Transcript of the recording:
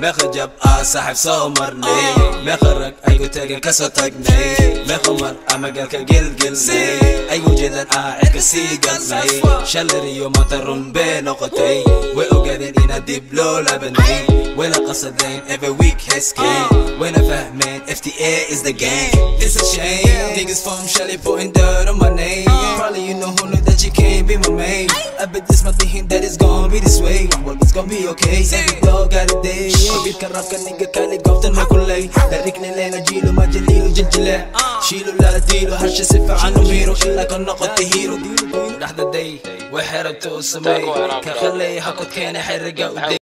meeqa jab aa saaxiib soo marnay meeqa rag aygu tageen kasoo tagnay meeqa mar ama galka gelgelnay aygu jeedan aa cirka sii galnay shalir iyo maanta run bee noqotay way ogaadeen inaad dib loo laabanay wayna qasadeen every week heskay wayna fahmeen fta is the game it's a shame niggas from Shelly putting dirt on my name probably you know who knew that you can't be my main I bet this my thinking that it's gonna be this way well it's gonna be okay every dog got a day beatka rabka nigga kali goobtan ma kulay darikna leena jiilo ma jaliilo jiljile shiilo la diilo harsha si fiican u miiro ilaa ka noqotay hero dhaxda day way xerabta u sameey ka khalay hakod keena xeriga u day